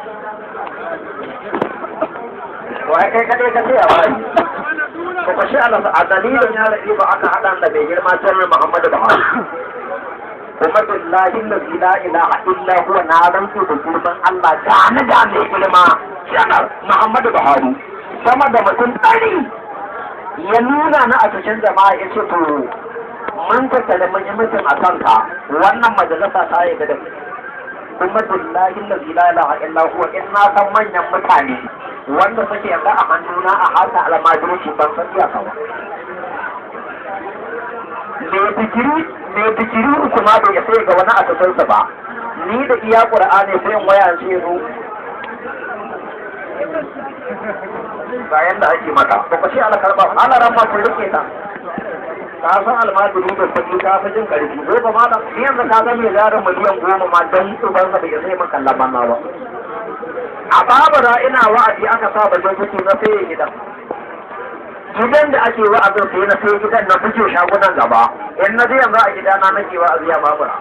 wai kai kadai ka tsaya bai ko ko shi Allah a dalilin ya rabi ba aka hada da bai girma sirrin Muhammadu Buhari kuma billahi allazi la ilaha illa huwa na rantsu da girman Allah da ni da mai girma shanar Muhammadu Buhari sama da mutum ɗari ya nuna na a cikin jama'a ya ce to mun tattale mun yi mutum a kanka wannan majalisa ta yi da kuma billahi allazi la ilaha illa huwa in na san manyan mutane wanda suke yanzu a hannuna a hasa almajirci ban san iyaka ba mai fikiri mai fikiri uku ma bai sai ga wani a cikinsa ba ni da iya qur'ani sai in waya ce zo bayan da ake mata ba ku ce ala karba ala ramma kun rike ta ka san almajiri da kuɗi ka fi jin ƙarfi ko ba ma da ni yanzu ka ga mai yaron miliyan goma ma dan ubansa bai sai man kallon manna ba a babura ina wa'azi aka sa bakin kuɗi na sai gidan gidan da ake wa'azin sai na sai gidan na fice shagunan gaba in na je yanzu a gidana nake wa'azi a babura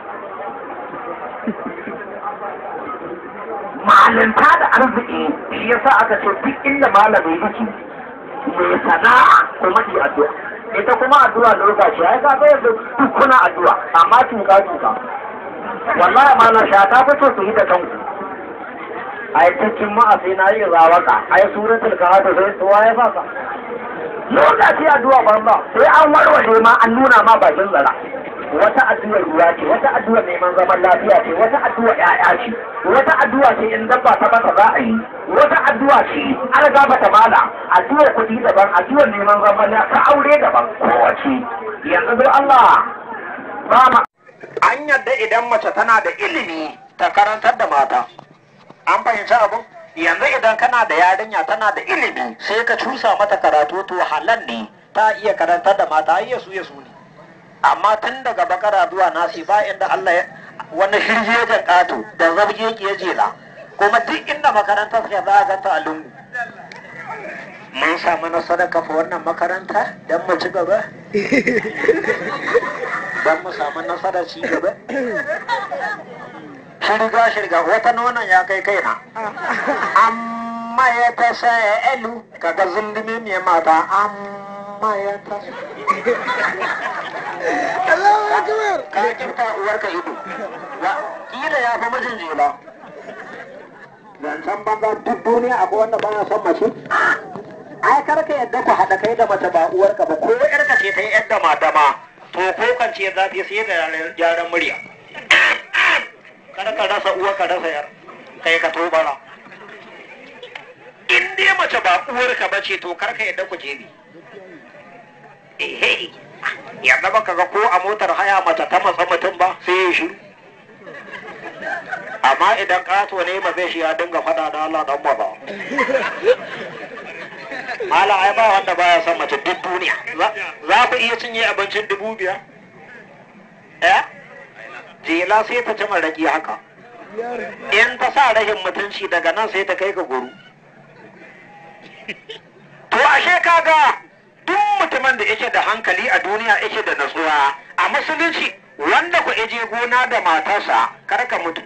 malinta da arziki shi yasa aka ce duk inda malamai yake mai sana'a kuma yi addu'a ita kuma addu'a lokaci ai ka ga yanzu duk kuna addu'a amma tuka tuka wallahi malam sha ta fito su yi da kanku ai cikin ma'a sai na yi zawaka ai suratul kahf sai tsuwa ya faka lokaci addu'a banza sai an warware ma an nuna ma bakin zara wata addu'ar ruwa ce wata addu'ar neman zaman lafiya ce wata addu'ar ƴaƴa ce wata addu'a ce in dabba ta bata za a yi wata addu'a ce an gaba ta mala addu'ar kuɗi daban addu'ar neman zaman lafiya ta aure daban kowace yanzu don Allah ba ma an yadda idan mace tana da ilimi ta karantar da mata an fahimci abu yanzu idan kana da yarinya tana da ilimi sai ka cusa mata karatu to halal ne ta iya karantar da mata iya su ya su ne amma tun daga bakara zuwa nasi ba inda Allah ya wani shirjejen ƙato da zabge ke jela kuma duk inda makarantar ke za a ganta a lungu mun samu nasarar kafa wannan makaranta don mu ci gaba don mu samu nasarar ci gaba shirga shirga wata nonon ya kai kaina amma ya ta sa'alu kaga zulumi mai mata amma ya ta ka cuta uwarka ido kila ya fi mijin jela zancen banza duk duniya akwai wanda baya son mace ai karka yadda ku haɗa kai da mace ba uwarka ba ko yarka ce ta yi yadda mata ma to ko kan ce za ta yi sai da gyaran murya kada ka rasa uwa ka rasa yar kai ka tobara in dai mace ba uwarka ba ce to karka yadda ku je ni ehe yadda baka ga ko a motar haya mace ta matsa mutum ba sai ya shiru amma idan kato ne ba zai shi ya dinga fada da Allah dan ba Mala ai ba wanda baya son mace duk duniya za ku iya cinye abincin dubu biyar eh jela sai ta ci maraki haka in ta sa rashin mutunci daga nan sai ta kai ka guru to ashe kaga duk mutumin da yake da hankali a duniya yake da natsuwa a musulunci wanda ku je gona da matarsa kar ka mutu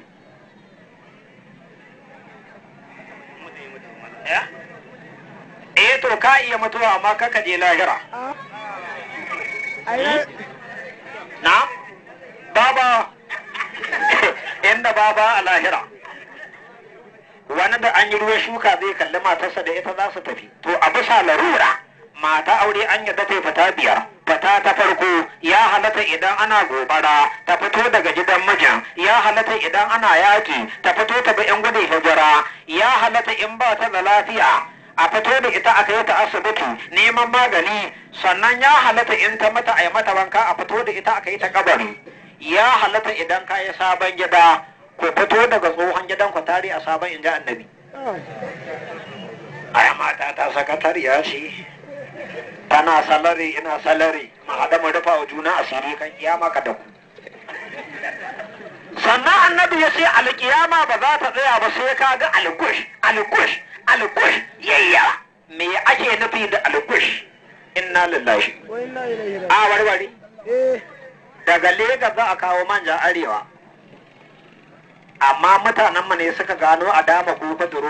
eh to ka iya mutuwa amma kaka je lahira na baba inda baba a lahira wani da an yi ruwan shuka zai kalli matarsa da ita za su tafi to a bisa larura mata aure an yadda ta fita biyar fata ta farko ya halatta idan ana gobara ta fito daga gidan mijin ya halatta idan ana yaki ta fito ta bi yan gudun hijira ya halatta in ba ta da lafiya a fito da ita aka yi ta asibiti neman magani sannan ya halatta in ta mata a yi mata wanka a fito da ita aka yi ta kabari ya halatta idan ka yi sabon gida ku fito daga tsohon gidan ku tare a sabon in ji annabi aya mata ta sakatariya ce tana salari ina salari ma haɗa mu rufa wa juna asiri kan kiyama ka da ku sannan annabi ya ce alkiyama ba za ta tsaya ba sai ka ga algush algush algush yayya me ake nufi da algush inna lillahi a warware daga Legas za a kawo manja arewa amma mutanen mu ne suka gano a dama ko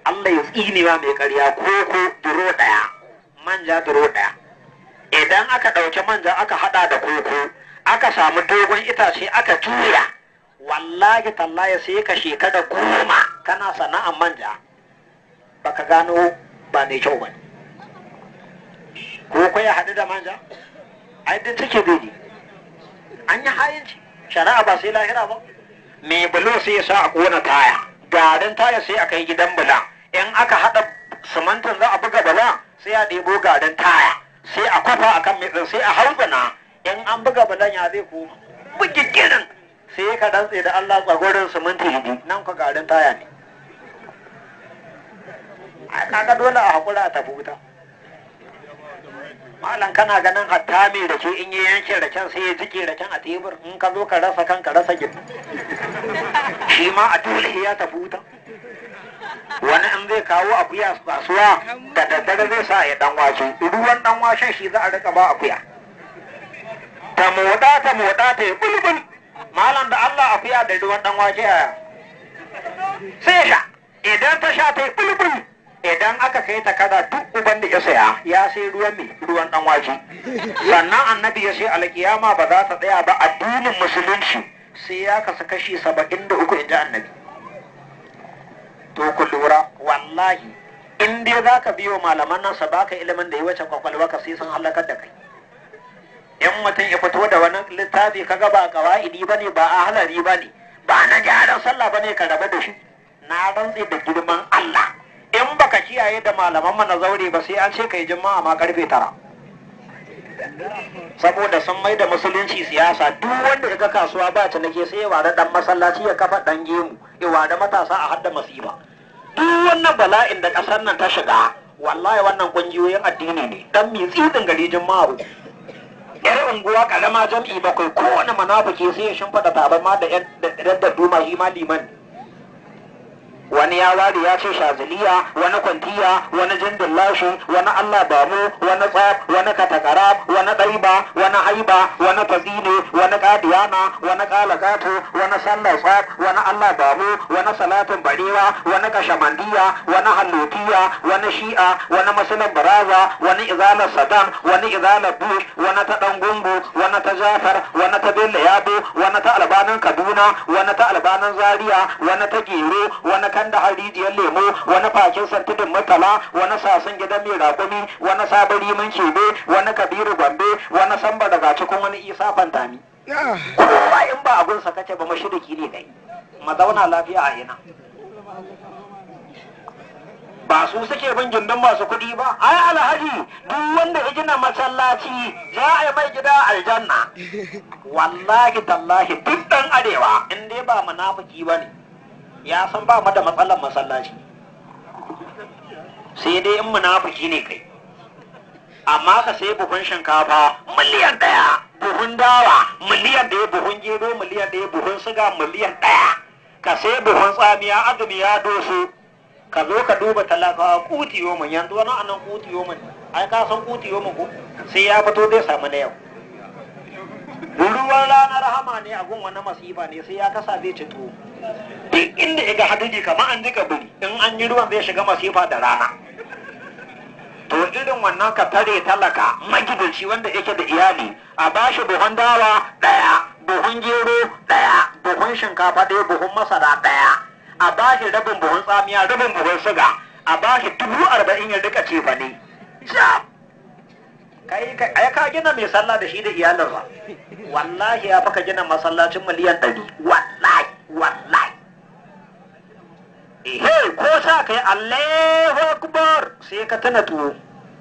Allah ya tsine ma mai ƙarya koko duro ɗaya manja duro ɗaya idan aka ɗauki manja aka haɗa da koko aka samu dogon itace aka tuya wallahi tallahi sai ka shekara goma kana sana'an manja baka gano ba mai kyau ba ne koko ya haɗu da manja ai duk take zai an yi hayinci shari'a ba sai lahira ba mai bulo sai ya sa a kona taya garin taya sai a kai gidan bula in aka haɗa simantin za a buga bula sai a ɗebo garin taya sai a kwafa a kan mai sai a hautsana in an buga bulan ya zai koma bugigirin sai ka dantse da Allah tsagorin siminti hidi nan ka garin taya ne a kaga dole a haƙura a tafi wuta malam kana ganin hatta mai rake in yi yanke raken sai ya jike raken a tebur in ka zo ka rasa kan ka rasa gida shi ma a dole ya tafi wuta wani in zai kawo akuya kasuwa da daddare zai sa ya dan wace ruwan dan washen shi za a rika ba akuya ta moda ta moda ta yi bulbul malam da Allah akuya da ruwan dan wace a sai sha idan ta sha ta yi bulbul idan aka kai ta kada duk uban da ya saya ya sai ruwan mai ruwan dan waje sannan annabi ya sai alkiyama ba za ta tsaya ba addinin musulunci sai ya kasa kashi saba'in da uku inji annabi to ku lura wallahi in dai za ka biyo malaman nan sa baka ilimin da ya wuce kwakwalwa ka sai sun halakar da kai in mutum ya fito da wani littafi kaga ba kawa'idi bane ba a halari bane ba na gyaran sallah bane ka rabu da shi na rantse da girman Allah in baka kiyaye da malaman mana zaure ba sai an ce kai juma'a ma karfe tara saboda sun mai da musulunci siyasa duk wanda ya ga kasuwa ba ta nake sai ya ware dan masallaci ya kafa dan gemu ya ware matasa a hadda masifa duk wannan bala'in da kasar nan ta shiga wallahi wannan kungiyoyin addini ne dan mi tsidin gari juma'a yar unguwa karama jam'i bakwai kowane munafiki sai ya shimfida tabarma da yan da duma shi ma liman wani ya ware ya ce shaziliya wani kwantiya wani jindin lashi wani allah bamu wani tsaf wani katakara wani ɗaiba wani haiba wani fazine wani kadiyana wani kalakato wani sallar tsaf wani allah bamu wani salatin barewa wani kashamandiya wani hallotiya wani shi'a wani musulun baraza wani izalar saddam wani izalar bush wani ta dan gungu wani ta jafar wani ta bello yabo wani ta albanin kaduna wani ta albanin zaria wani ta gero wani kan da harijiyar lemo wani fakin santidin murtala wani sasun gidan mai rakumi wani sabon riman shebe wani kabiru gombe wani samba daga cikin wani isa fantami kowa in ba abun sa kace ba mashiriki ne kai ma zauna lafiya a ina ba su suke bin gindin masu kuɗi ba ai alhaji duk wanda ya gina masallaci za a yi mai gida aljanna wallahi tallahi duk dan arewa in dai ba munafiki ba ne ya san ba mu da matsalar masallaci sai dai in munafiki ne kai amma ka sai buhun shinkafa miliyan ɗaya buhun dawa miliyan ɗaya buhun gero miliyan ɗaya buhun siga miliyan ɗaya ka sai buhun tsamiya azumi ya doso ka zo ka duba talakawa kuti yomin yanzu wani anan kuti yomin ai ka san kuti yomin ko sai ya fito zai samu na yau ruwan ranar rahama ne a gun wani masifa ne sai ya kasa zai ci tuwo duk inda ya ga hadiji kamar an jika biri in an yi ruwan zai shiga masifa da rana to irin wannan ka tare talaka magidanci wanda yake da iyali a bashi buhun dawa ɗaya buhun gero ɗaya buhun shinkafa ɗaya buhun masara ɗaya a bashi rabin buhun tsamiya rabin buhun suga a bashi dubu arba'in ya rika cefa ne kai ai ka gina mai sallah da shi da iyalinsa wallahi ya faka gina masallacin miliyan ɗari wallahi wallahi ehe ko sa kai allahu akbar sai ka tana tuwo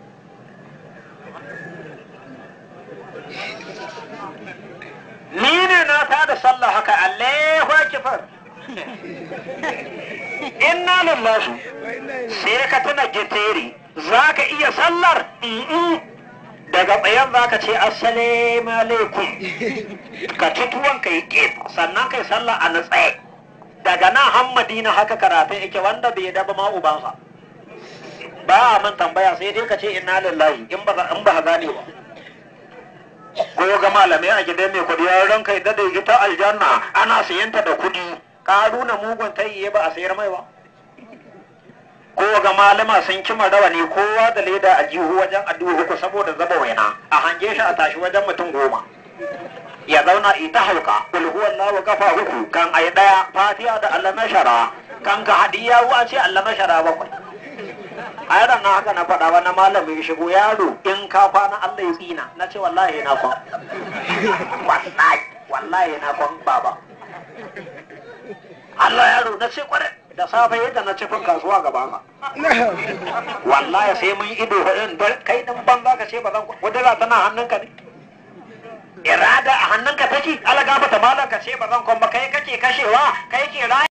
ni ne na ta da sallah haka allahu akbar inna lillahi sai ka tana giteri za ka iya sallar daga tsayen za ka ce assalamu alaikum ka ci tuwon ka yi ƙif sannan kai sallah a natsaye daga nan hammadina haka karatun yake wanda bai daba ma ubansa ba a min tambaya sai dai ka ce inna lillahi in ba in ba gane ba ko ga malamai a gidan mai kudi ya ran kai da ita aljanna ana sayanta da kudi ka nuna mugun tayyiye ba a sayar mai ba ko ga malama sun kima rawani kowa da leda a jihu wajen addu'a uku saboda zaba waina a hange shi a tashi wajen mutum goma ya zauna ita hauka kul huwallahu kafa uku kan ai daya fatiha da Allah na shara kan ka hadiya wa ce Allah na shara bakwai a yaran na haka na faɗa wani malami ya shigo yaro in ka kwana Allah ya tsina na ce wallahi na kwan wallahi wallahi na kwan baba Allah yaro na ce kwarai da safe yadda na cifin kasuwa gaba ka wallahi sai mun ido hudun kai din banza ka ce ba zan kudura tana hannunka ne irada a hannunka take ala gafata malam ka ce ba zan kwan ba kai kake kashewa kai ke raya